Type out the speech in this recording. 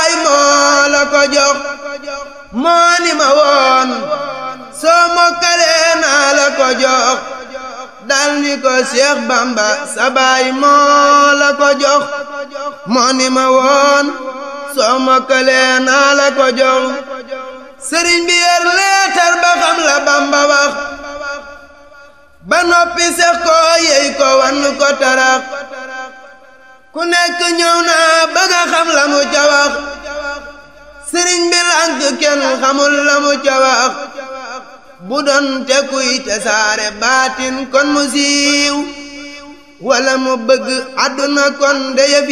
baay moo la ko jox moo ni ma woon soo mokkalee naa la ko jox dal ni ko Seex Bamba sa baay moo la ko jox moo ni ma woon soo mokkalee naa la ko jox sëriñ bi yor leetar ba xam la Bamba wax ba noppi sex ko yey ko wan ko tarax ku nekk ñëw naa bëgg a xam la mu ca wax sëriñ bi lànk kenn xamul la mu ca wax bu doon te kuy te saare baatin kon mu siiw wala mu bëgg àdduna kon de yëf